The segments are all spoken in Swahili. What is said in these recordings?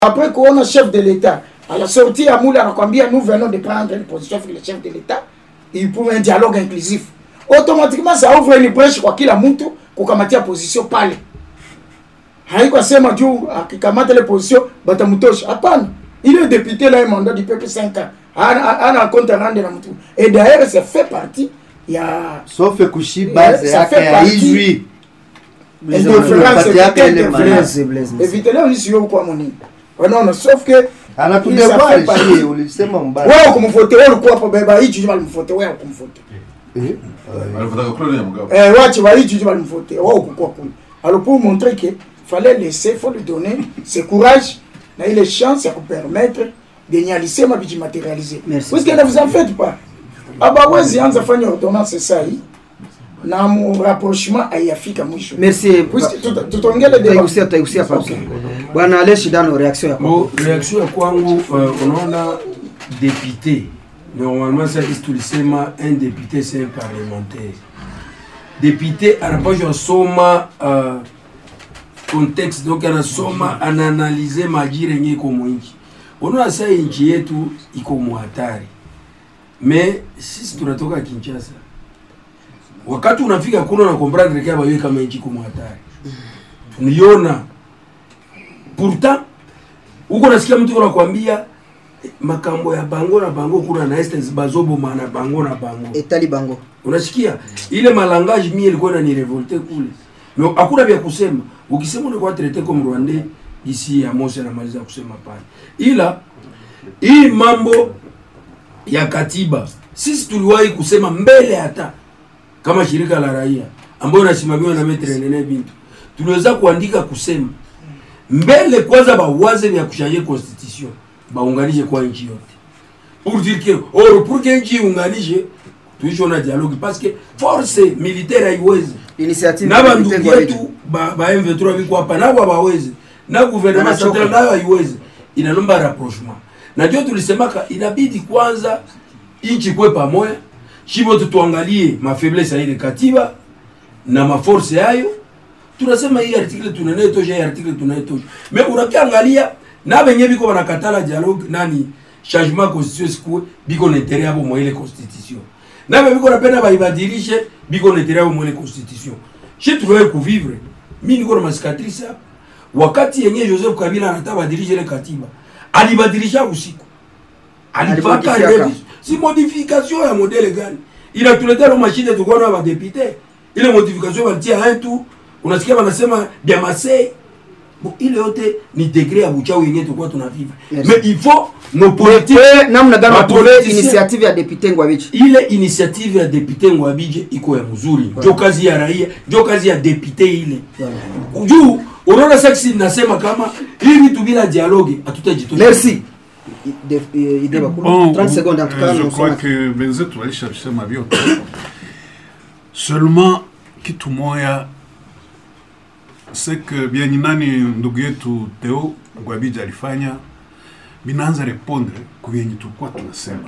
après kuona chef de l'état à la sortie ya mule anakwambia nous venons de prendre une position avec le chef de l'état il pour un dialogue inclusif automatiquement ça ouvre une brèche kwa kila mtu kukamatia position pale haiko juu akikamata ile position batamutosha hapana il est député là un mandat du peuple 5 ans ana ana compte rendre na mtu et d'ailleurs ça fait partie ya sauf kushi Eh, base ça yake fait ya partie- ijui interférence Parti yake éviter ile interférence Blaise, Blaise, Blaise. éviter leo sio kwa monini wanaona sauf que anatudebwari Isa fait shie ulisema mbaya wewe ukumvote wewe ulikuwa hapo beba hichi juma alimvote wewe ukumvote Eh, Alifuataka Claude ya Mugabe. eh wachi wa hichi juma alimvote wewe ukukuwa kule alors pour montrer que fallait laisser faut lui donner ce courage na ile chance ya kupermettre yenye alisema vijimaterialiser Merci. puisque ne vous en faites pas abawezi anza fanya ordonnance sai na mu rapprochement haiyafika mwisho merci Puisque tuta- tutaongea le débat tutaigusia tutaigusia papo bwana aleshi dano reaction yako Bon, réaction ya kwangu euh, unaona député normalement ça kisi tulisema un député c'est un parlementaire député anapashwa asoma uh, contexte donc anasoma anaanalize majira yenye iko mwinchi unaona saa nchi yetu iko muhatari me sisi tunatoka kinshasa wakati unafika kuna na comprendre kama wewe kama nchi iko muhatari tuniona pourtant huko nasikia mtu anakuambia eh, makambo ya bango na bango kuna na estes bazoboma na bango na bango etali bango unasikia ile malangage mie ilikuwa inanirevolte kule no hakuna vya kusema ukisema unakuwa traité comme rwandais ici ya Mose anamaliza kusema pale ila hii mambo ya katiba sisi tuliwahi kusema mbele hata kama shirika la raia ambayo inasimamiwa na Maitre Nene Bintu tuliweza kuandika kusema mbele kwanza bawaze vya kushanje constitution baunganishe kwa nchi yote pour dire que or pour que nchi iunganishe tuishi na dialogue parce que force militaire haiwezi initiative na ya bandugu Vitengo Redio. yetu ba, ba M23 biko hapa nabo hawawezi na gouvernement Wanachoka. central nayo haiwezi inalomba rapprochement na ndio tulisemaka inabidi kwanza nchi kwe pamoja shibo tutuangalie mafaiblesse ya ile katiba na maforce yayo tunasema hii article tunanayetosha hii article tunayetosha me unakiangalia na benye biko banakatala dialogue nani changement constitution sikuwe biko na interet yabo mwa ile constitution nabe biko napenda baibadilishe biko na interet yabo mwa ile constitution shi tuliwahi kuvivre mi niko na masikatrice hapa wakati yenye Joseph Kabila anataka badilishe ile katiba alibadilisha usiku alipaka Alibadilisha revision si modification ya modele gani inatuletea lo mashine tulikuwa na badepute ile modification walitia un tu unasikia wanasema bya masei bon ile yote ni degré ya buchawi yenyewe tulikuwa tunavivre Merci. mais il faut nos politiques Eh, namna gani Ba watole politiciens- initiative ya depute Ngwabichi ile initiative ya depute Ngwabije iko ya mzuri njo kazi ya raia njo kazi ya depute ile juu unaona seksi nasema kama hii vitu bila dialogue hatutajitosha merci I- de- eh, ide bakulu Bon, 30 secondes en tout cas je nous crois sommes- que wenzetu walishabisema vyote seulement kitu moya c'est que vyenye nani ndugu yetu Theo Gwabija alifanya vinaanza repondre ku vyenye tulikuwa tunasema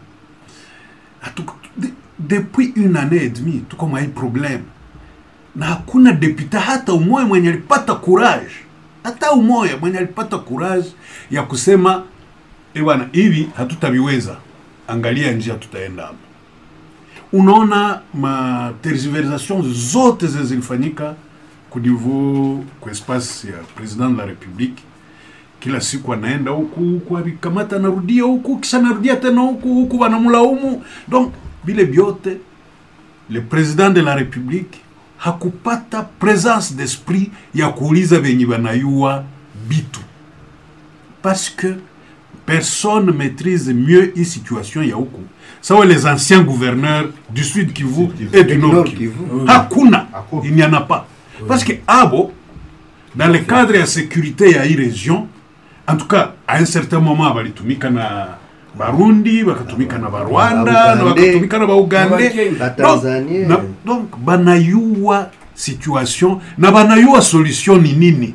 Hatu, de, depuis une année et demie tuko mwa hii problème na hakuna deputa hata umoja mwenye alipata courage hata umoja mwenye alipata courage ya kusema e bwana hivi hatutaviweza angalia njia tutaenda hapo unaona ma tergiversation zote zenye zilifanyika ku niveau ku espace ya president de la republique kila siku anaenda huku huku avikamata anarudia huku kisha anarudia tena huku huku wanamlaumu donc vile vyote le président de la république hakupata présence d'esprit ya kuuliza venye wanayua bitu parce que personne maîtrise mieux hii situation ya huku sawa les anciens gouverneurs du sud kivu et du nord kivu hakuna il n'y en a pas parce que abo dans le cadre ya sécurité ya hii région en tout cas à un certain moment balitumika na barundi bakatumika na barwanda na Baugande. bakatumika na baugande Ba Donc, Tanzanie. na- donc banayua situation na banayua solution ni nini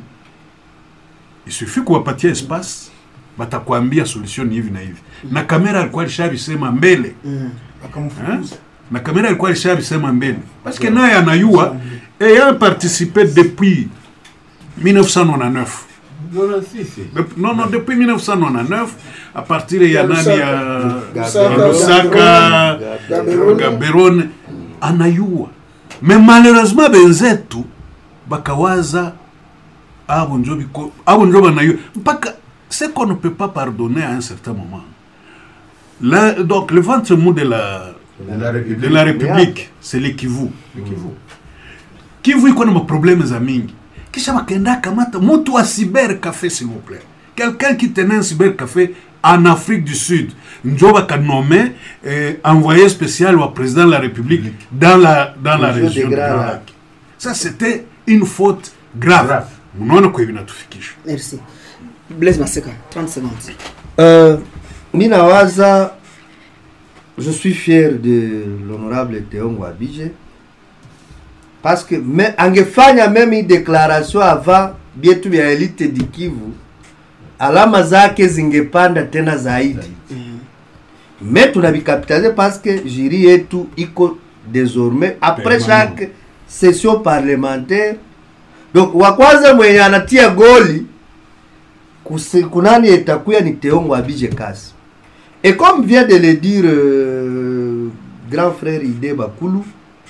il suffit kuwapatia espace batakwambia solution ni hivi na hivi na kamera alikuwa alishabisema mbele Hein? na kamera alikuwa alishabisema mbele parce que naye anayua ayant participé depuis 1999 Dep- non non depuis 1999 à partir ya Ya nani Lusaka. ya Lusaka, ya Lusaka Gaborone. Gaberone anayua me malheureusement benzetu bakawaza abo njo biko abo njo banayua mpaka ce qu'on ne peut pas pardonner à un certain moment Là, donc le ventre mou de la De la République. de la République c'est le Kivu Kivu iko na maprobleme za mingi kisha wakaenda kamata mtu wa cyber café s'il vous plaît quelqu'un qui tenait un cyber café en Afrique du Sud njo bakanome eh, envoyé spécial wa président de la République dans la dans la Région région des de Grands Grand Lacs. Lac ça c'était une faute grave Grave. unaona kwa hivi natufikisha Merci. Blaise Maseka, 30 secondes. Euh, Minawaza, je suis fier de l'honorable Théongo Abidje parce que me, angefanya même hii déclaration avant bietu vya elite di Kivu, alama zake zingepanda tena zaidi me tunabikapitalize parce que juri yetu iko désormais après Permanent. chaque session parlementaire donc wa kwanza mwenye anatia goli kusi- kunani itakuya ni Teongo Abidje Kasi. Et comme vient de le dire euh, grand frère Ide Bakulu,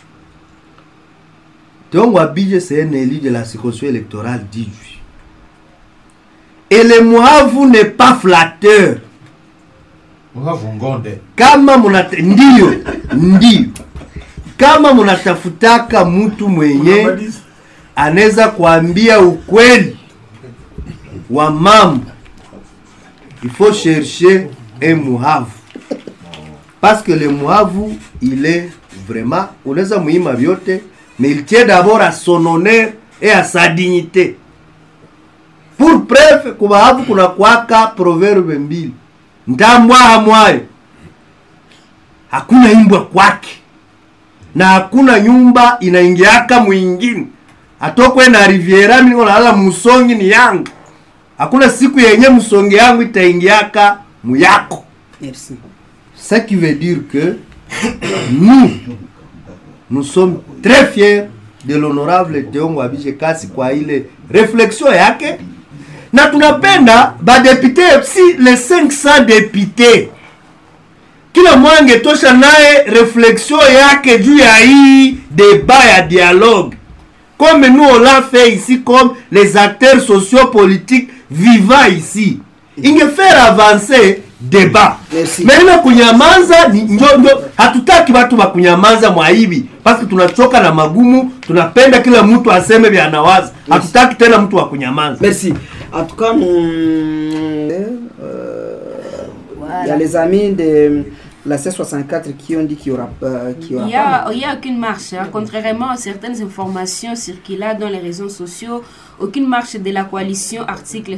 Teongo Abidje c'est un élu de la circonscription électorale d'Idjui. Et le Mwavu n'est pas flatteur. Muhavu Ngonde. Kama munata ndio ndio, kama munatafutaka mtu mwenye anaweza kuambia ukweli wa mambo il faut chercher un muhavu parce que le muhavu il est vraiment unaweza muima vyote mais il tient d'abord à son honneur et à sa dignité pour preuve kubahavu kuna kwaka proverbe mbili ndambwaha mwayo hakuna imbwa kwake na hakuna nyumba inaingiaka mwingine atokwe na riviera mimi nalala musongi ni yangu hakuna siku yenye musongi yangu itaingiaka muyako Merci. ce qui veut dire que nous nous sommes très fiers de l'honorable Teongo Abije Kasi kwa ile réflexion yake na tunapenda badepute si les 500 députés kila mmoja angetosha naye réflexion yake juu ya hii débat ya dialogue comme nous on l'a fait ici comme les acteurs sociopolitiques vivant ici ingefaire avancer débat Merci. maana kunyamaza ni njo njo hatutaki watu wa kunyamaza mwaibi parce que tunachoka na magumu tunapenda kila mtu aseme vya anawaza hatutaki tena mtu wa kunyamaza Merci. En tout cas, nous, euh, il y a les amis de la C64 qui ont dit qu'il y aura, euh, qu'il y aura Il n'y pas. a, il y a aucune marche, hein. contrairement à certaines informations circulant dans les réseaux sociaux. Aucune marche de la coalition article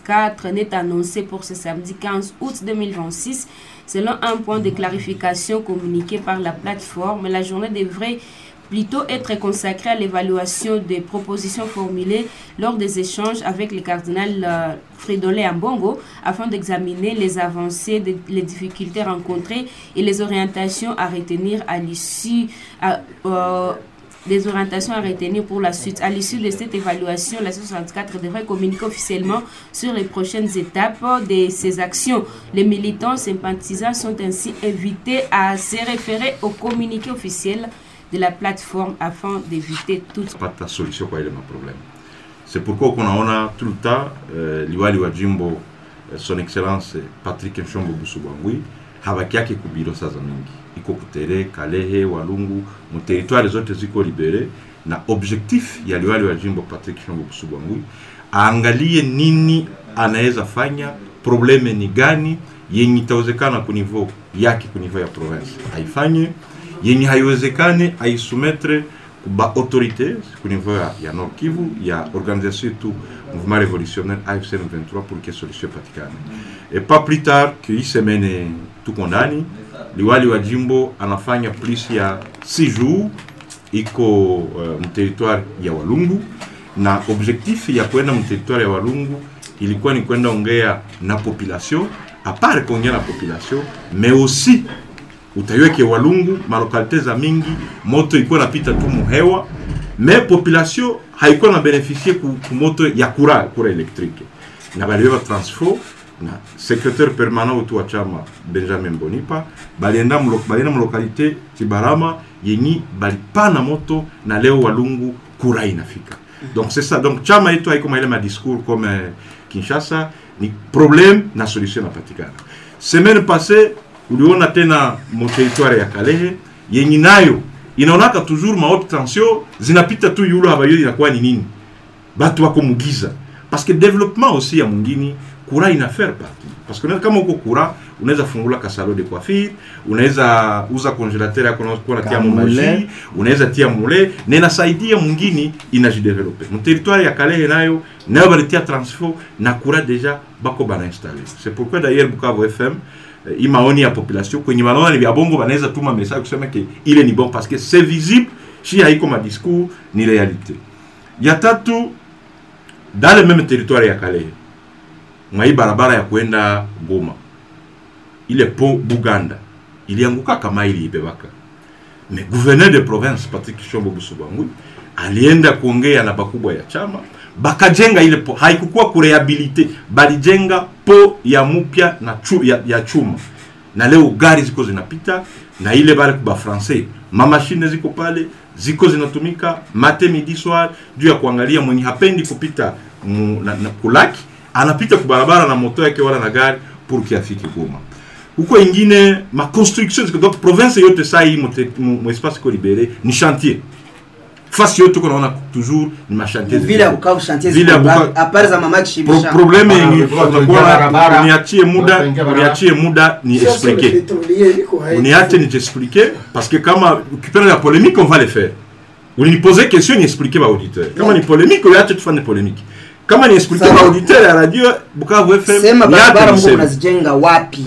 64 n'est annoncée pour ce samedi 15 août 2026. Selon un point de clarification communiqué par la plateforme, la journée devrait plutôt être consacrée à l'évaluation des propositions formulées lors des échanges avec le cardinal euh, Fridolin Ambongo afin d'examiner les avancées, de- les difficultés rencontrées et les orientations à retenir à l'issue à- euh, des orientations à retenir pour la suite. À l'issue de cette évaluation, la 64 devrait communiquer officiellement sur les prochaines étapes de ces actions. Les militants sympathisants sont ainsi invités à se référer au communiqué officiel de la plateforme afin d'éviter toute pata solution kwa ile maproblème c'est pourquoi kunaona tout le temps euh, liwali wa jimbo euh, son excellence patrick nshombo busubwangwi habaki yake kubiro sasa mingi iko kutere kalehe walungu muteritware zote ziko libere na objectif ya liwali wa jimbo patrick nshombo busubwangwi aangalie nini anaweza fanya probleme ni gani yenye itawezekana kunivo yake kunivo ya province aifanye yenye haiwezekane aisumetre ba autorité ku niveau ya, ya Nord Kivu ya organisation yetu mouvement révolutionnaire AFC M23 pour que solution patikane et pas plus tard que hii semaine tuko ndani liwali wa jimbo anafanya plus ya 6 jours iko uh, mteritoire ya Walungu na objectif ya kwenda mteritoire ya Walungu ilikuwa ni kwenda ongea na population à part kuongea na population mais aussi utaiweke Walungu malokalite za mingi moto ilikuwa napita tu muhewa me population haikuwa na beneficie ku, ku moto ya kura kura elektrike na baliweva transfo na secrétaire permanent wetu wa chama benjamin bonipa balienda mlo- balienda mlokalite kibarama yenyi balipana moto na leo walungu kura inafika donc c'est ça donc chama yetu haiko maile madiscours comme euh, kinshasa ni problème na solution inapatikana semaine passée uliona tena moteritware ya kalehe yenye nayo inaonaka toujours ma haute tension zinapita tu yulo habayoi inakuwa ni nini batu wako mugiza parce que développement aussi ya mwingine kura ina faire partie parce que unaweza- kama uko kura unaweza fungula kasalo de coiffure unaweza uza congélateur yako unakuwa natia Kamule. monoji unaweza tia mule na inasaidia mwingine inajidevelope mterritoire ya kalehe nayo nayo balitia transfo na kura deja bako banainstalle c'est pourquoi d'ailleurs bukavu fm eh, hii maoni ya population kwenye wanaona ni vya bongo wanaweza tuma message kusema ke ile ni bon parce que c'est visible shi haiko madiscours ni réalité ya tatu dans le même territoire ya Kalehe mwa hii barabara ya kwenda Goma ile pont Buganda ilianguka kama iliibebaka mais gouverneur de province Patrick Shombo Busubangui alienda kuongea na bakubwa ya chama bakajenga ile po haikukuwa kurehabilite balijenga po ya mupya na chu, ya, ya chuma na leo gari ziko zinapita na ile bale kuba français mamashine ziko pale ziko zinatumika mate midi soir juu ya kuangalia mwenye hapendi kupita mu, na, na, kulaki anapita kubarabara na moto yake wala na gari pour kiafike Goma huko ingine ma construction ziko donc province yote saa hii mu, te- mu, mu espace ko libéré ni chantier fasi yote tuko naona toujours ni ma chantier vile ya Bukavu chantier Vile ya ziko Bukavu- ngapi? Apart za mama Pro, kishibisha probleme Bana, yenye watu waingia utakuwa barabara. uniachie muda Watu waingia barabara. uniachie muda ni Sasa le expliquer pétrolier iko hai- uniache nijiexpliquer parce que kama ukipenda la polémique on va le faire ulinipoze question niexpliquer ba auditeur kama ni polémique uache tufanye polémique kama ni expliquer Sawa. ba auditeur ya radio Bukavu FM sema niache barabara mko niseme. mnazijenga wapi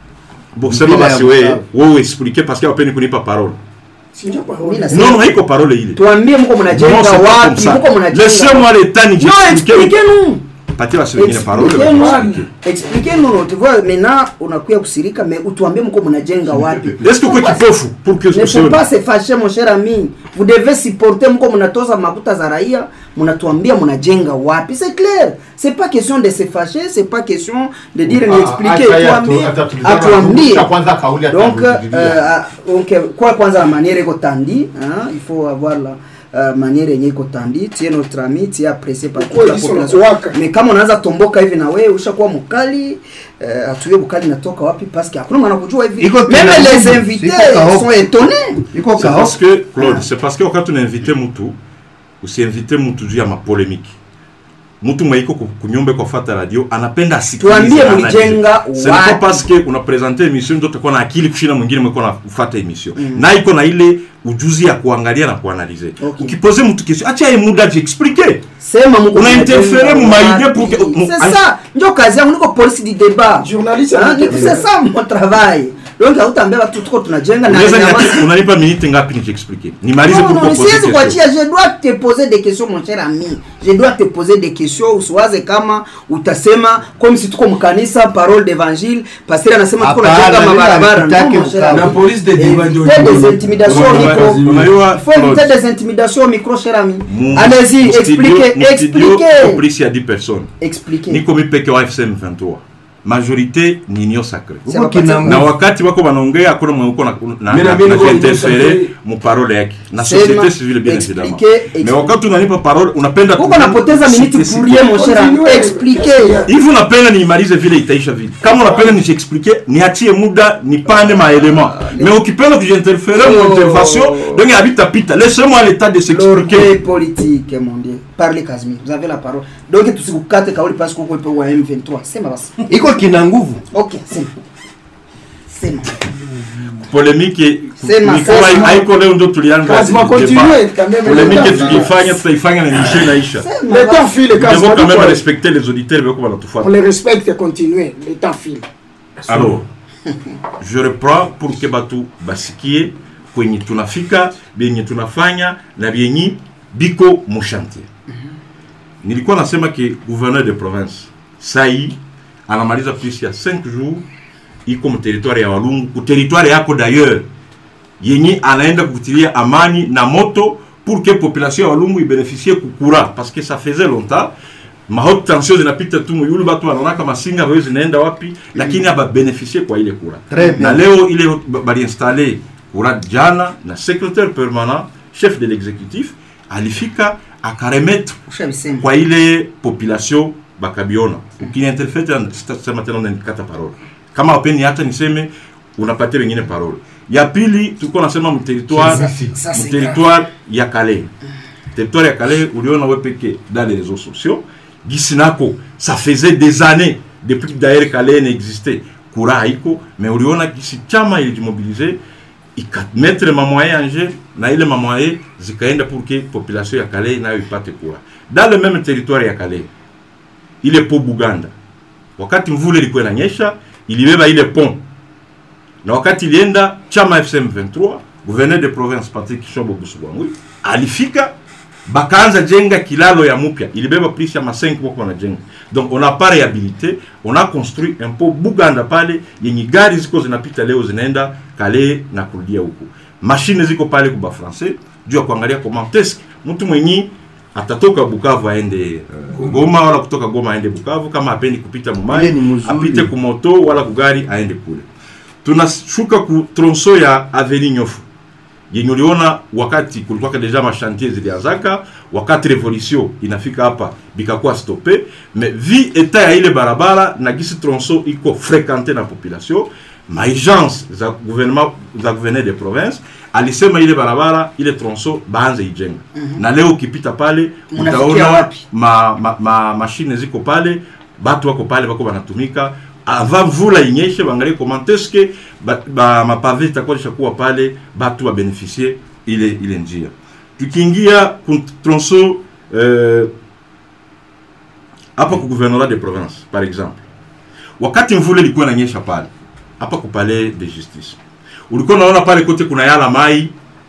bon sema Bila ya basi wewe Bukavu. wewe expliquer parce que hapendi kunipa parole Si ndio parole. Mimi nasema- non non haiko parole ile tuambie mko mnajenga Non, c'est pas comme wapi ça. mko mnajenga Laissez-moi le temps non nijiexpliquer expliquez-nous patia basi wengine parole Expliquez-nous. expliquer. expliquez-nous tu vois maintenant unakuya kusirika mais utuambie mko mnajenga wapi est-ce que uko kipofu pour que ne faut usione pas se fâcher mon cher ami vous devez supporter mko mnatoza makuta za raia mnatuambia mnajenga wapi c'est clair c'est pas question de se fâcher c'est pas question de dire ni Ah, expliquer acha yeye tuambie atu- atatuliza- atuambie aturudisha kwanza kauli donc ataturudilia. euh, donc kwa kwanza la manière iko tandi hein, il faut avoir la uh, manière yenye iko tandi tie notre ami tie apprécié par toute la Ukweli sio population waka. mais kama unaanza tomboka hivi na wewe ushakuwa mkali uh, atuye bukali natoka wapi parce que hakuna mwana kujua hivi Iko même kila les mtu, invités iko kaoka. sont étonnés iko C'est kao parce que Claude, c'est parce que wakati unainvite mtu usiinvite mtu juu ya mapolemiki. Mtu mweiko ku- kunyumba kwa fata radio anapenda asikilize. Tuambie analyse. mlijenga Ce n'est pas wapi? parce que unapresente emission ndio utakuwa na akili kushinda mwingine mweko na kufuata emission. Na iko na ile ujuzi ya kuangalia na kuanalize. Okay. Ukipoze mtu question, acha yeye muda jiexplique. sema mko Una mnajenga interfere mu maide wapi? pour que- mu- c'est ça ndio kazi yangu niko police du débat Journaliste Hein, anaitwa- ni- c'est ça mon travail donc hautaambia watu tuko tunajenga na Unaweza nyamaza. niati- unanipa minute ngapi nijiexplique? Nimalize Non, pour non, proposer siwezi question. kuachia je dois te poser des questions mon cher ami je dois te poser des questions usiwaze kama utasema comme si tuko mkanisa parole d'évangile pasteur anasema tuko Hapana, najenga mimi mabarabara hakutaki Non, mon cher Bukavu. ami. Na police de débat ndio Éviter ndio- des intimidations au Unajua- micro unajua- il faut éviter des intimidations au micro cher ami Mu- allez-y mu studio- expliquez mu studio, expliquez iko polisi ya 10 personnes expliquez niko mi peke wa fsm 23 majorité ni union sacré C'est Uko pas kina parti- na wakati wako wanaongea hakuna mwenye uko na- na- Mimi na na- mimi na niko interfere Union mu parole yake na Sema, société civile bien expliquez, évidemment expliquez. mais wakati unanipa parole unapenda uko napoteza minute Sisi- pour rien mon cher ami Continuez. expliquez hivi unapenda niimalize vile itaisha vile kama unapenda nijiexplike niachie muda nipande maelema mais ukipenda kujiinterfere Oh. mu intervention donc habitapita laissez-moi l'état de s'expliquer l'orgueil politique mon dieu parlez Casimir vous avez la parole donc tusikukate kauli parce que uko ipo wa M23 sema basi iko kina nguvu ok sema sema polemike Sema, ni kama sema. haiko leo ndo tulianza Kazima, débat. continuez quand même. polemike Le temps- tukiifanya tutaifanya na émission inaisha sema Le temps basi. file Nous devons Kazima, quand même pourquoi respecter les auditeurs beko On banatufuata les respecte, continuez. Le temps file. alors je reprends pour que batu basikie kwenye tunafika benye tunafanya na benye biko mushantier nilikuwa nasema ke gouverneur de province sai anamaliza plus ya 5 jours iko mteritware ya walungu kuteritware yako d'ailleurs yenye anaenda kutilia amani na moto pour que population ya walungu ibénéficie kukura parce que ça faisait longtemps ma haute tension zinapita tu muyulu batu wanaonaka masinga bayo zinaenda wapi lakini ababenefisie kwa ile kura Très bien. na leo ile ba- baliinstale kura jana na secrétaire permanent chef de l'exécutif alifika akaremettre ushabisema kwa ile population bakabiona ukiniinterfete sitasema tena unanikata parole kama wapeni hata niseme unapatia wengine parole ya pili tulikuwa nasema mterritoire Ça, c'est mterritoire ya Calais territoire ya Calais uliona we peke dans les réseaux sociaux gisi nako ça faisait des années depuis que d'ailleurs Calais n'existait kura haiko mais uliona gisi chama ilijimobilize ikamettre mamoyen en jeu na ile mamoyen zikaenda pour que population ya Calais nayo ipate kura dans le même territoire ya Calais ile po Buganda wakati mvule ilikuwa inanyesha ilibeba ile pont na wakati ilienda chama FCM 23 gouverneur de province Patrick Shombo Busubwangwi alifika bakaanza jenga kilalo ya mupya ilibeba plus ya ma 5 wako wanajenga donc on a pas réhabilité on a construit un po Buganda pale yenye gari ziko zinapita leo zinaenda kale na kurudia huku mashine ziko pale kuba français juu ya kuangalia comment est mtu mwenyi atatoka Bukavu aende uh, Goma wala kutoka Goma aende Bukavu kama apendi kupita Ile Mumai ni mzuri. apite kumoto wala kugari aende kule tunashuka ku tronso ya aveni nyofu yenye uliona wakati kulikuwa deja mashantier zilianzaka wakati revolution inafika hapa bikakuwa stope mais vi eta ya ile barabara na gisi tronso iko frekante na population maagence za gouvernement za gouverneur de province alisema ile barabara ile tronso baanze ijenga na leo ukipita pale Munafikia utaona wapi? ma, ma, ma mashine ziko pale batu wako pale bako banatumika avant mvula inyeshe bangalie comment est-ce que ba, ba mapave itakuwa ishakuwa pale batu babeneficie ile ile njia tukiingia ku tronso eh, hapa ku gouvernorat de province par exemple wakati mvula ilikuwa inanyesha pale hapa ku palais de justice ulikuwa unaona pale kote kuna yala mai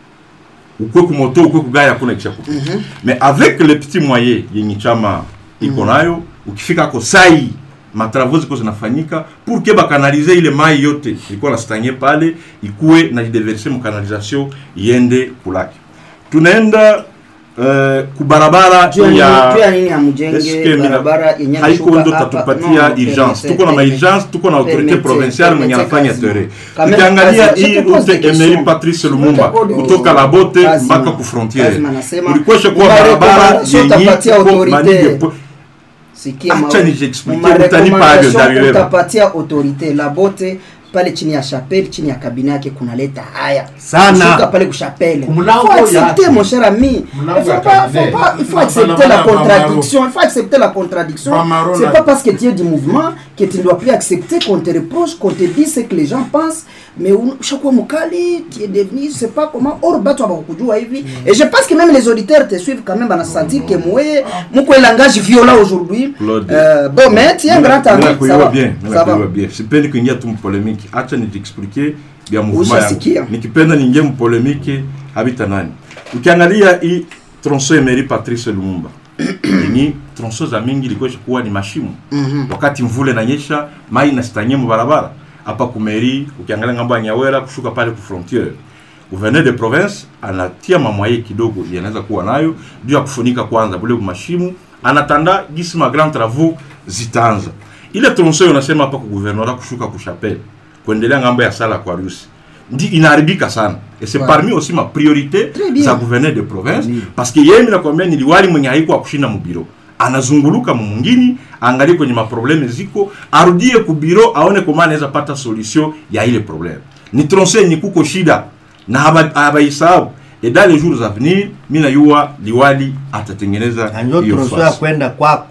ukwe kumoto ukwe kugaya hakuna kisha kupita mais avec le petit moyen yenye chama iko nayo ukifika ko sai matravaux ziko zinafanyika pour que bakanalize ile mai yote ilikuwa nastanye pale ikuwe na jideverse mu canalisation iende kulaki tunaenda uh, kubarabara juu ya nini- juu ya ya nini amujenge Eske mina- barabara yenye haiko inashuka ndo hapa? tatupatia No, urgence permete, tuko na permete. maurgence tuko na autorité Permete, provinciale mwenye permete anafanya kazi. tere Kame- tukiangalia kazi, je hii te pose route des questions. Emery Patrice Lumumba Kazi, kutoka Labote Kazi, mpaka man. ku frontiere Kazi, man, nasema, kulikuwa shakuwa muma barabara recommendation yenye utapatia iko autorité. manige po- Sikia Acha ma- nijiexplique, ma utanipa hayo, recommendation ntabibeba. utapatia autorité labote pale chini ya chapelle chini ya kabine yake kunaleta haya Sana. Shuka pale kuchapelle Mlango faut accepter yake. mon cher ami Mlango il faut ya pas kabine. faut pas il faut Bana- accepter la bana- contradiction il faut accepter la contradiction Bamaro c'est na- pas parce que tu es du mouvement que tu ne dois plus accepter qu'on te reproche qu'on te dise ce que les gens pensent mais ushakuwa mukali tu es devenu je sais pas comment or batu abakujua hivi et je pense que même les auditeurs te suivent quand même banasentir que mwe muko un langage violent aujourd'hui Claude. euh, bon mais tu es un grand ami Mimi ça nakuelewa va bien, mimi ça va nakuelewa bien. Sipendi kuingia tu mpolemiki, acha nijiexplique vya mouvement Ushasikia. yangu. Nikipenda niingie mpolemiki habita nani. Ukiangalia hii tronso Emery Patrice Lumumba yenye tronso za mingi ilikuwa kuwa ni mashimo wakati mvule nanyesha mai nastanye mu barabara hapa kumeri ukiangalia ngambo ya Nyawera kushuka pale ku frontiere gouverneur de province anatia mamwaye kidogo yanaweza kuwa nayo juu ya kufunika kwanza bule mashimu anatanda gisi ma grand travaux zitaanza ile tronso hiyo unasema hapa ku gouvernorat kushuka ku chapelle kuendelea ngambo ya sala kwa rusi ndi inaharibika sana et c'est Ouais. parmi aussi ma priorité Très bien. za gouverneur de province parce que yeye nakwambia ni liwali mwenye haiko wa kushinda mubiro anazunguluka mumungini aangalie kwenye maprobleme ziko arudie kubiro aone koma anaweza pata solution ya ile probleme ni tronse yenye kuko shida na haba- habaisahau et dans les jours à venir mi najua liwali atatengeneza nanyo hiyo troso ya fasi kwenda kwako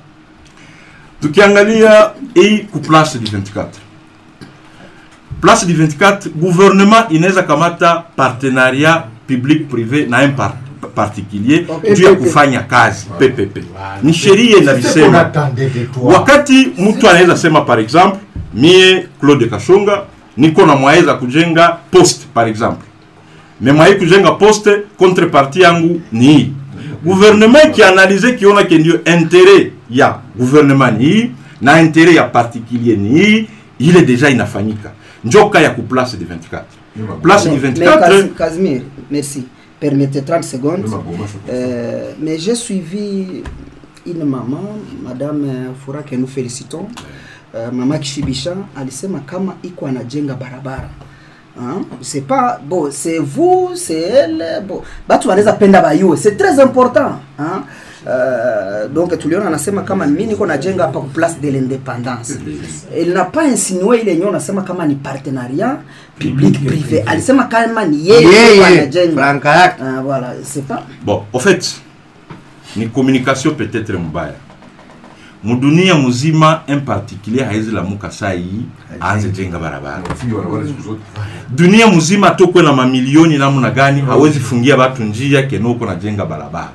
tukiangalia hii ku place du 24 place du 24 gouvernement inaweza kamata partenariat public privé na un par particulier Okay. juu ya kufanya kazi ppp ni sheria inavisema wakati mtu anaweza sema par exemple mie claude kashonga niko na mwaweza kujenga poste par exemple me mwai kujenga poste contrepartie yangu ni hii gouvernement kianalize kiona ke ndio interet ya gouvernement ni hii na interet ya particulier ni hii ile deja inafanyika njoka ya kuplace de 24 place du Mais- mais 24 Cas- Casimir, merci. Permettez 30 secondes. Euh, mais j'ai suivi une maman madame euh, Fura que nous félicitons uh, mama Kishibisha alisema kama iko anajenga barabara Hein? c'est pas bon c'est vous c'est elle bon batu wanaweza penda bayue c'est très important hein? Uh, donc tuliona anasema kama mimi niko najenga hapa ku place de l'indépendance il n'a pas insinué ile yenyewe unasema kama ni partenariat public privé alisema kama ni yeye Yeye, ndio anajenga franka yake. Ah, voilà c'est pas bon au fait ni communication peut-être mbaya mudunia muzima un particulier haizi lamuka saa hii aanze jenga barabara Nafikiri barabara siku zote. dunia muzima tokwe na mamilioni namna gani hawezi fungia watu njia kenoko na jenga barabara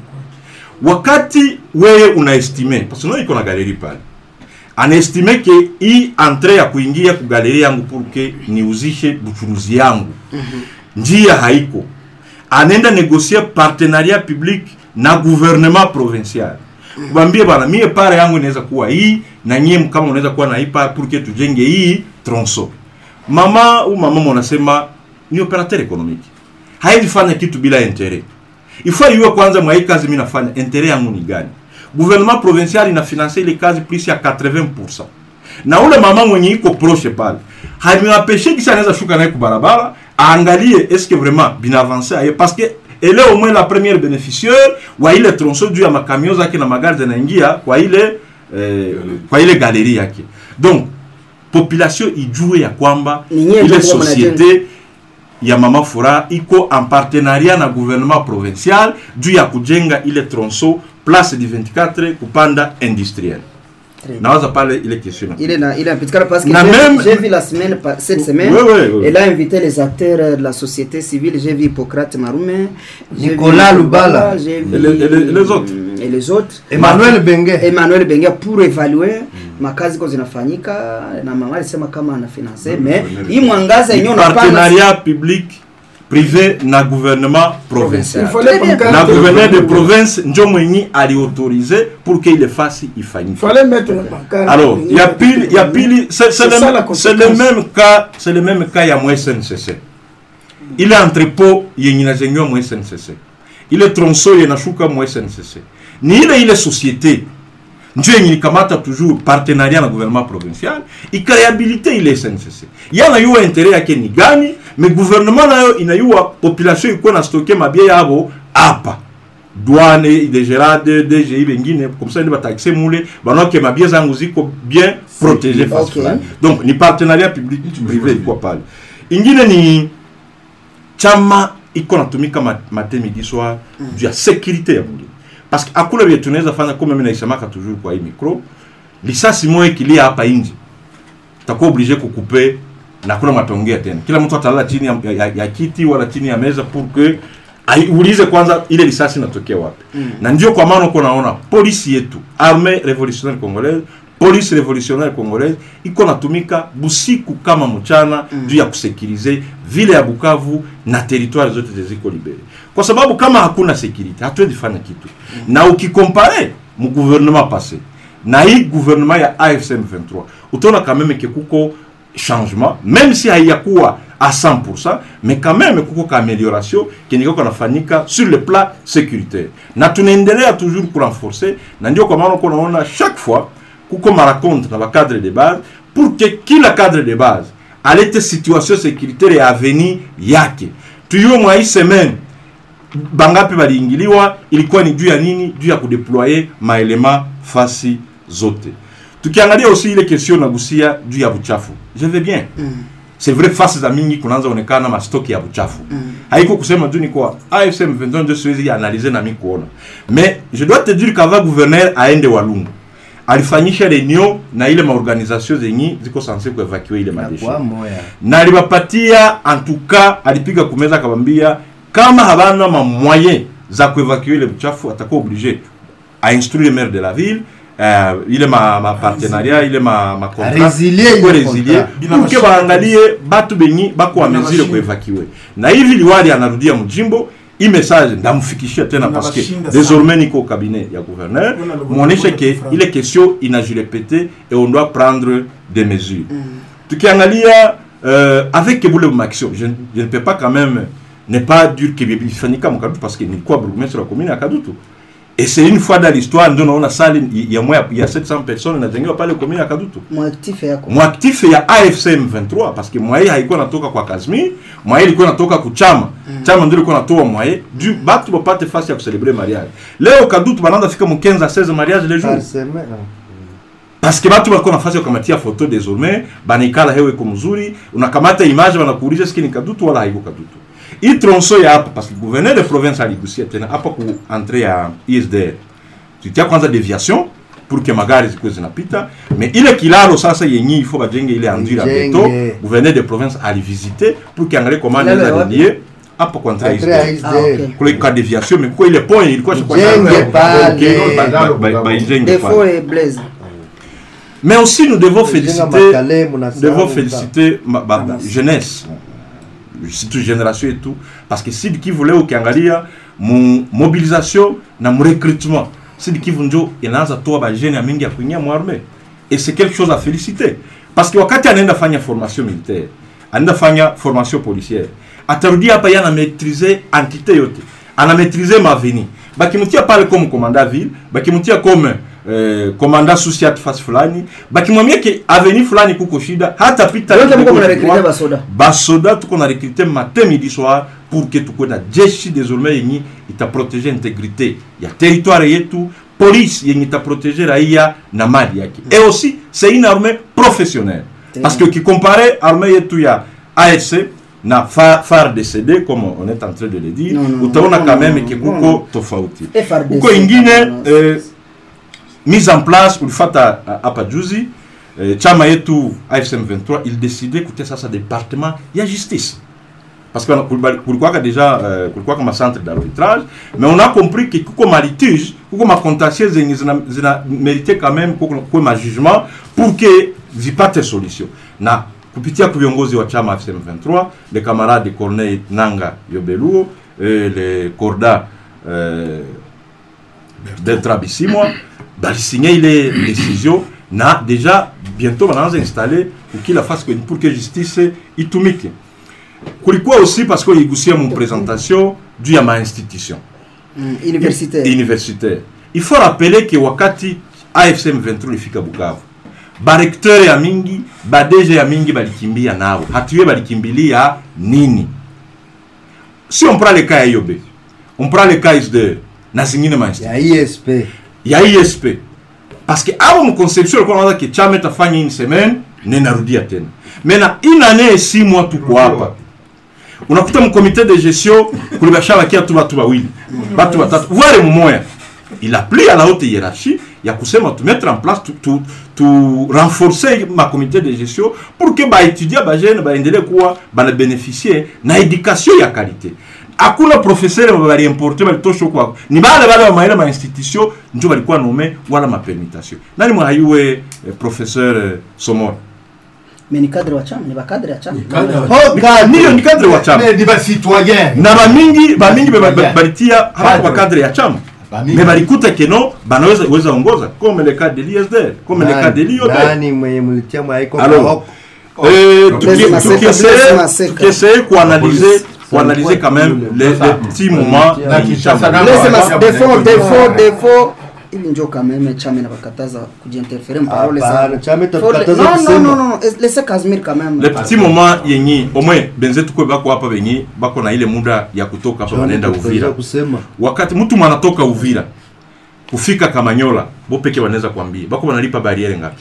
wakati wewe unaestime parce que iko na galeri pale anaestime ke hii entre ya kuingia ku galeri yangu pour que niuzishe buchuruzi yangu njia haiko anaenda negosia partenariat public na gouvernement provincial kubambie bana mie pare yangu inaweza kuwa hii na nyie kama unaweza kuwa na hii pare pour que tujenge hii tronso mama au mama mwanasema ni operateur économique haizi fanya kitu bila intérêt ifaa iwe kwanza mwa hii kazi mimi nafanya intérêt yangu ni gani gouvernement provincial inafinanse ile kazi plus ya 80% na ule mama mwenye iko proche pale hamiwapeshe kisha anaweza shuka naye kubarabara aangalie est-ce que vraiment binaavance aye parce que ele au moins la première bénéficiaire wa ile tronso juu ya makamio zake na magari zinaingia kwa ile eh, kwa ile galeri yake donc population ijue ya kwamba Ni nyie ile ndio mnajenga. société ya mama fura iko en partenariat na gouvernement provincial juu ya kujenga ile tronso place du 24 kupanda industriel Très bien. nawaza pale ile question Il est là, il est impeccable parce que Na j'ai- même- j'ai vu la semaine, pa- cette semaine, Ouais, ouais, ouais. elle a invité les acteurs euh, de la société civile. J'ai vu Hippocrate Marume, j'ai Nicolas vu Lubala. j'ai vu, Et les- et les- et les autres. Et les autres. Emmanuel Benge Emmanuel Benga pour évaluer makazi ko zinafanyika na mama alisema kama anafinanse mais hii mwangaza yenyewe unapanga partenariat public privé na gouvernement il provincial fallait Très bien. pancarte. na gouverneur de province njo mwenye aliautorize pour que ile fasi il ifanyike fallait mettre la pancarte. alors ya pili ya pili c'est c'est C'est ça la le, c'est le conséquence. même cas c'est le même cas ya mwa SNCC ile entrepot yenye inajengewa mwa SNCC ile tronso yenye inashuka mwa SNCC ni ile ile société njo yenye ilikamata toujours partenariat na gouvernement provincial ikareabilite ile SNCC yanayua intere yake ni gani me gouvernement nayo inayua population ikuwa na stoke mabia yabo apa douane idegerade dgi bengine comme ça ndi bataxe mule banoke mabia zangu ziko bien protégé face Okay. fulani donc ni partenariat public privé ilikuwa pale ingine ni chama iko natumika ma- matemi di soir juu ya sécurité ya mwingine parce que hakuna vile tunaweza fanya kama mimi naisemaka toujours kwa hii micro lisasi moja ikilia hapa nje takuwa obligé kukupe na kuna matongea tena kila mtu atalala chini ya, ya, ya kiti wala chini ya meza pour que ai- uulize kwanza ile risasi inatokea wapi mm. na ndio kwa maana uko naona polisi yetu armée révolutionnaire congolaise polisi révolutionnaire congolaise iko natumika busiku kama mchana mm. juu ya kusekirize vile ya Bukavu na territoire zote ziko libere, kwa sababu kama hakuna security hatuwezi fanya kitu mm. na ukikompare mu gouvernement passé na hii gouvernement ya AFC M23 utaona quand même que kuko changement même si haiyakuwa à 100% mais quand même kuko ka amélioration kenyeko kanafanyika sur le plan sécuritaire na tunaendelea toujours kurenforcer na ndio kwa maana uko unaona chaque fois kuko maraconte na bacadre de base pour que kila cadre de base alete situation sécuritaire ya avenir yake tuyuwe mwa hii semaine bangapi waliingiliwa ilikuwa ni juu ya nini juu ya kudeploye maelema fasi zote tukiangalia aussi ile question nagusia juu ya buchafu je vais bien mm. c'est vrai fasi za mingi kunaanza onekana mastoki ya buchafu mm. haiko kusema juu ni kwa AFC M23 ndio siwezi analize na mi kuona mais je dois te dire qu'avant gouverneur aende walungu alifanyisha reunion na ile maorganisation zenyi ziko sanse kuevacue ile madeshe kwa moya na alibapatia en tout cas alipiga kumeza akabambia kama habana ma moyen za kuevacue ile buchafu atakuwa obligé a instruire maire de la ville uh, ile ma, ma partenariat ile ma, ma contrat Résilier Kwa ile résilier contrat. Bila pour que mashine. baangalie batu benyi bako wa Bila mesure mashine. kuevacue na hivi liwali anarudia mjimbo hii message ndamfikishia tena Bila parce que mashine désormais niko au cabinet ya gouverneur Kuna le muoneshe gouvernement ke de ile question inajirepete et on doit prendre des mesures tukiangalia euh, avec Kebule Maxio je, je ne peux pas quand même ne pas dire que ifanyika mkadutu parce que nilikuwa burgmestre wa commune ya Kadutu et c'est une fois dans l'histoire ndio naona sali ya moya ya 700 personnes inajengewa pale commune ya Kadutu mwactif yako mwaktif ya AFC M23 parce que mwaye haikuwa natoka kwa Kazmi mwaye ilikuwa natoka kuchama chama ndio ilikuwa natoa mwaye du batu bapate fasi ya kucelebre mariage leo Kadutu banaanza fika mu 15 à 16 mariage les jours Par semaine. parce que batu balikuwa nafasi ya kukamatia photo désormais banaikala hewe iko mzuri unakamata image banakuuliza siki ni Kadutu wala haiko Kadutu hii tronso ya hapa parce que gouverneur de province aligusia tena hapa ku entrée ya ISDR tutia kwanza deviation pour que magari zikuwe zinapita mais ile kilalo sasa yenye ifo bajenge ile andira Ijenge. beto gouverneur de province alivisite pour que angalie comment Kilalo ya anaweza wapi? relier hapa kwa entrée ya Entrée ya ISDR Ah, ISDR. ok. kule ka deviation mais kwa ile point ilikuwa shikwa Ijenge pale. baijenge defo pale et blaise mais aussi nous devons Jenga féliciter makale, mnasahau devons mta- féliciter ma, ba, ba, jeunesse surtout génération et tout parce que Sud Kivu leo ukiangalia mu mobilisation na mu recrutement Sud Kivu njo inaanza toa ba jeune ya mingi ya kuingia mu armée et c'est quelque chose à féliciter parce que wakati anaenda fanya formation militaire anaenda fanya formation policière atarudi hapa yana maîtriser entité yote ana maîtriser mavini bakimtia pale comme commandant ville bakimtia comme eh, commandant sociat fasi fulani bakimwambia ke aveni fulani kuko shida hata pita yote mko kuko mnarekrite shida. basoda basoda tuko na recruter matin midi soir pour que tukuwe na jeshi désormais yenye itaprotege intégrité ya territoire yetu police yenye itaprotege raia na mali yake et aussi c'est une armée professionnelle parce que ukicompare armée yetu ya AFC na fa- FARDC comme on est en train de le dire Non, non, utaona non, quand non, même non, ke non, kuko tofauti FRDC, kuko ingine non, eh, mise en place ulifata uh, hapa juzi eh, chama yetu AFC M23 il décidait kutia sasa département ya justice parce que kulibali- kulikuwaka déjà euh, kulikuwaka ma centre d'arbitrage mais on a compris que kuko ma litige kuko ma contentieux zenye zina, zina mérité quand même kuko kuwe ma jugement pour que zipate solution na kupitia kwa viongozi wa chama AFC M23 le camarade Corneille Nanga Yobeluo et le corda euh, Bertrand Bisimwa balisigné ile décision na déjà bientôt banaanza installer ukila fasi kwenye pour que justice itumike kulikuwa aussi parce que iligusia mu présentation juu ya mainstitution Mm, universitaire universitaire il faut rappeler que wakati AFC M23 ilifika Bukavu barekteur ya mingi badeje ya mingi balikimbia nao hatuye balikimbilia nini si on prend le cas ya IOB on prend le cas ISDR na zingine mainstitution ya ISP ya ISP parce que abo mconception alikuwa anawaza ke chama itafanya une semaine nenarudia tena mena une année si mois tuko hapa unakuta mkomite de gestion kulibashabakia tu batu bawili batu batatu voire mumoya il a pris à la haute hiérarchie ya kusema tu mettre en place tu, tu, tu renforcer ma comité de gestion pour que baétudia bajene baendelee kuwa banabénéficier na éducation ya qualité hakuna professeur baliimporte balitosha kwako ni bale bale bamaile ma institution njo balikuwa nome wala mapermutation nani mwahayuwe eh, professeur eh, somora mais ni cadre wa chama ni bakadre ya chama niyo ni cadre wa chama ni bacitoyen na bamingi bamingi be- ba- ba- Yeah. balitia hapa kwa Cadre. cadre ya chama Bamingi. me balikuta keno banaweza weza ongoza comme le cas de l'ISDR comme le cas de l'IOB nani mwenye mlitia mwaiko Alors, Maroko? Euh, Donc, tuki- Blaise Maseka, tukiessaye- Blaise Maseka. tukiessaye kuanalyser Police. kuanalyser quand même les, les petits moments Na yenye Kinshasa chama- na- Blaise Ah, mas ah, defo ah, defo ah, defo ili njo kameme chama inabakataza kujiinterfere mparole Hapana, chama Faut le- itakukataza non non kusema. non non laissez Casimir quand même les petits moments yenye au moins benzetu kwe bako hapa benye bako na ile muda ya kutoka hapa wanaenda Uvira kusema wakati mtu mwanatoka Uvira kufika Kamanyola bo peke wanaweza kuambia bako wanalipa bariere ngapi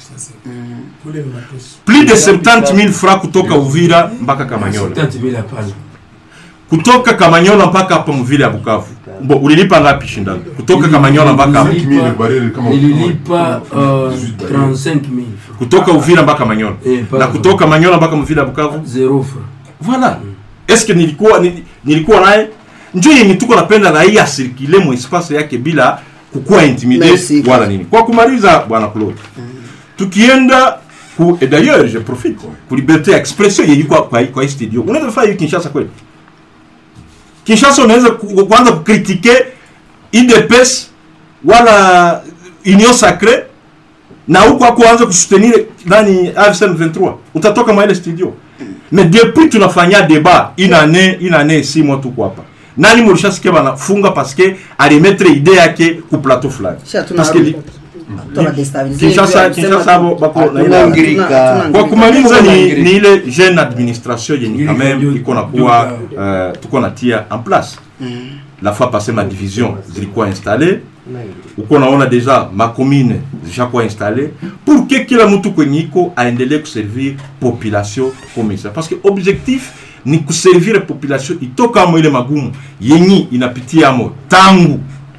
plus de 70 000 francs kutoka Uvira mpaka Kamanyola Tati bila pale. kutoka Kamanyola mpaka hapa mvile ya Bukavu bo ulilipa ngapi shindano kutoka Kamanyola mpaka hapa Nililipa uh, 35 000 kutoka Uvira mpaka Manyola Eh, na pardon. kutoka Manyola mpaka mvile ya Bukavu zero franc. voilà est-ce que nilikuwa nili- nilikuwa naye njo yenye tuko napenda raia asirikile mu espace yake bila kukuwa intimide Merci. wala nini kwa kumaliza bwana Claude tukienda ku et d'ailleurs je profite ku liberté ya expression yenye kwa kwa, kwa hii studio unaweza fanya hiyo Kinshasa kweli Kinshasa unaweza ku- kuanza kukritike IDPS wala Union Sacrée na huko hakuanza kusoutenir nani AFC M23 utatoka mwa ile studio mais depuis tunafanya débat une année une année six mois tuko hapa nani mulishasikia banafunga paske alimetre ide yake ku plateau fulani Sha tuna- Paske li- tuna destabilize Kinshasa hivi, Kinshasa abo bako na ile Hatuna ngirika. Hatuna- hatuna kwa ngirika. kumaliza ni, Ngirika. ni ile jeune administration yenye quand même Ngirika iko na ndio- kuwa ndio- uh, tuko natia en place la fois passé ma division zilikuwa installé uko naona deja macommune zishakuwa installé pour que kila mtu kwenye iko aendelee kuservir population comme ça parce que objectif ni kuservir population itokamo ile magumu yenyi inapitiamo tangu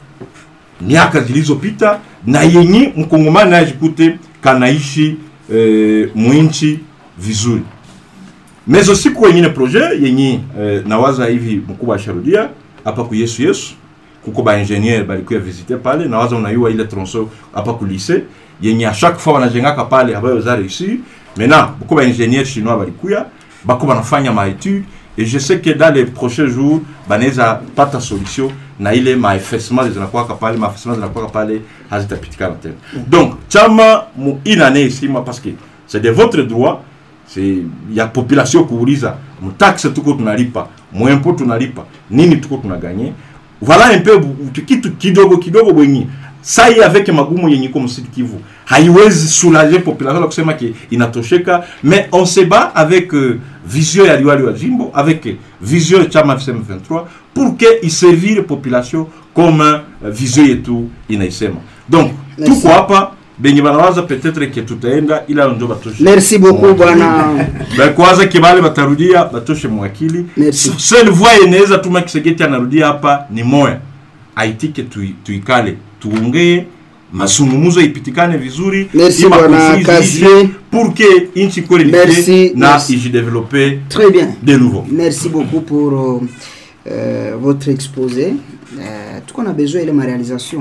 miaka zilizopita na yenye mkongomani najikute kanaishi eh, mwinchi vizuri mais aussi kuko wengine projet yenye eh, nawaza hivi mkubwa asharudia hapa ku yesu yesu kuko baingenier balikuya visite pale nawaza unayua ile tronso hapa ku lycée yenye a chaque fois wanajengaka pale abayo za réussir maintenant kuko baingenier chinois balikuya bako banafanya maetude et je sais que dans les prochains jours banaweza pata solution na ile maefesement zinakuwaka pale maefesement zinakuwaka pale hazitapitikana tena donc chama mu inane isima parce que c'est de votre droit c'est ya population kuuliza mtaxe tuko tunalipa mwempo tunalipa nini tuko tunaganye voilà un peu bu- kitu kidogo kidogo bwenye sai avec magumu yenye iko msidi Kivu haiwezi soulager population la kusema ke inatosheka mais on se bat avec euh, vision ya liwali wa jimbo avec euh, vision ya chama FCM 23 pour que iservire population comme euh, vision yetu inaisema donc Merci. tuko hapa benye banawaza peut-être ke tutaenda ila ndio batoshe merci beaucoup bwana Ben, kwanza kibale batarudia batoshe mwakili Merci. seule voix inaweza tuma Kisegeti anarudia hapa ni moya aitike tui, tuikale tuongee masungumuzo ipitikane vizuri Merci, ili bwana makonflit Kazie. ziishe, pour que inchi kweli Merci, lifie na merci. ijidevelope très bien de nouveau Merci beaucoup pour euh, euh, votre exposé. Euh, tout qu'on a besoin de ma réalisation.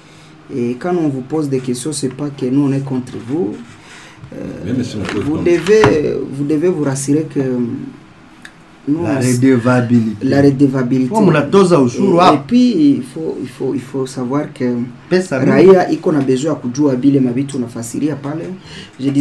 Et quand on vous pose des questions, c'est pas que nous on est contre vous. Euh, Même si on peut vous contre. devez, vous devez vous rassurer que nous, la on- redevabilité la redevabilité. Oh, mnatoza ushuru et, et hapo puis il faut, il faut, il faut savoir que pesa mingi. raia iko na besoin ya kujua bile mabitu unafasiria pale. Je dis